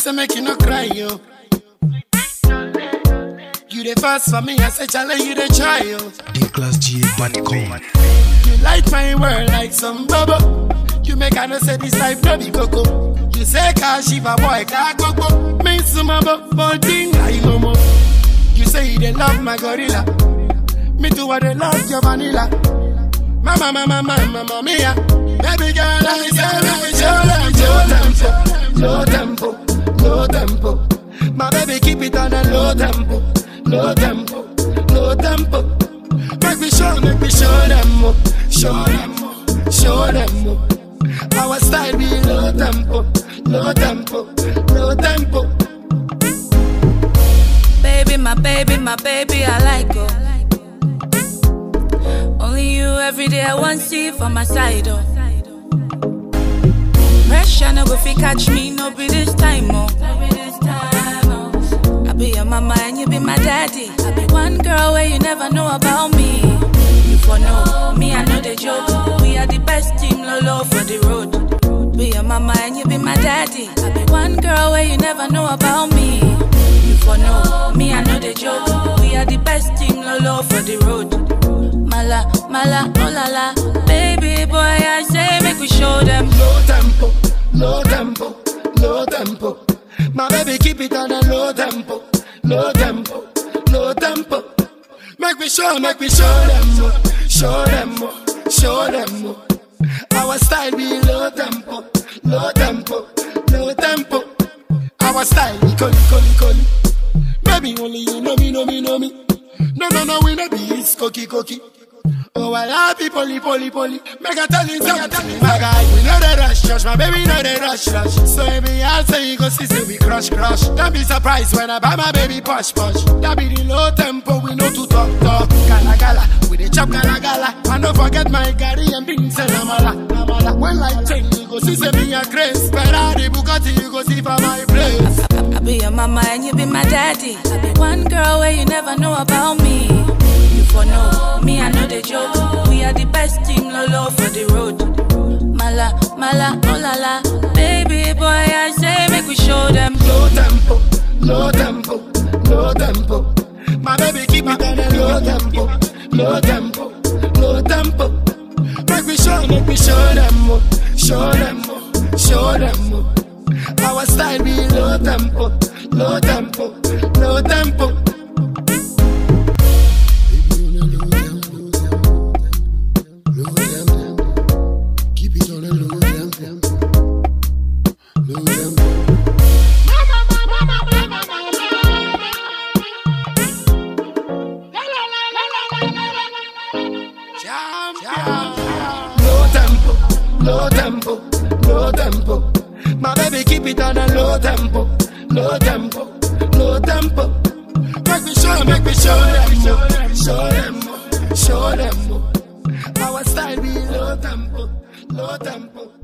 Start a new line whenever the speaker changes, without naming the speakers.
say make you no cry, yo. You the first for me, I say challenge you the try, yo.
dclassga.com.
You light my world like some bubble. You make I know say this life no be coco. You say car shiva boy car coco. Me sumabo, but thing like momo. You say you dey love my gorilla. Me too I dey love your vanilla. Mama, mama, mama, mama, mia. Baby girl, I say make me show them, show tempo, low tempo, low tempo. My baby keep it on a low tempo, low tempo, low tempo. Make me show, make me show them, oh, show them, oh, show them. oh. Our style be low tempo, low tempo, low tempo.
Baby, my baby, my baby, I like you. Only you every day I want see for my side, oh. Pressure no go fi catch me, no be this time, oh. I be your mama and you be my daddy. I be one girl where you never know about me. You for know me, I know the joke. We are the best team, lolo for the road. Be your mama and you be my daddy. I be one girl where you never know about me. You for know me, I know the joke. We are the best team, lolo for the road. Mala, mala, oh la la. Baby boy, I say make we show them.
low tempo, low tempo, low tempo. My baby keep it on a low tempo, low tempo, low tempo. Make me show, make me show them, oh, show them, oh, show them. oh. Our style be low tempo, low tempo, low tempo. Our style be coli, coli, coli. Baby only you know me, know me, know me. No, no, no, we no be it's cookie, cookie. Oh, I love people, poly, poly. Make I tell you something, my guy. We know the rush, rush, my baby know the rush, rush. So every I'll say you go see, say we crush, crush. Don't be surprised when I buy my baby push, push. That be the low tempo, we know to talk, talk. Gala, gala, we the chop, gala, gala. And don't forget my Gary and beans and amala, amala. When life change, you go see, say me a grace. Ferrari, Bugatti, you go see for my place.
I, I be your mama and you be my daddy. I be one girl where you never know about me. You for know me, I know the joke. We are the best team, lolo for the road. Mala, mala, oh la la. Baby boy, I say make we show them.
low tempo, low tempo, low tempo. My baby keep it on a low tempo, low tempo, low tempo. Make me show, make me show them, oh, show them, oh, show them. oh. Our style be low tempo, low tempo, low tempo. Keep it on a low tempo, low tempo. Low tempo, low tempo, low tempo. My baby keep it on a low tempo, low tempo, low tempo. Make me show, make me show them, oh, show them, oh, show them. oh. Our style be low tempo, low tempo,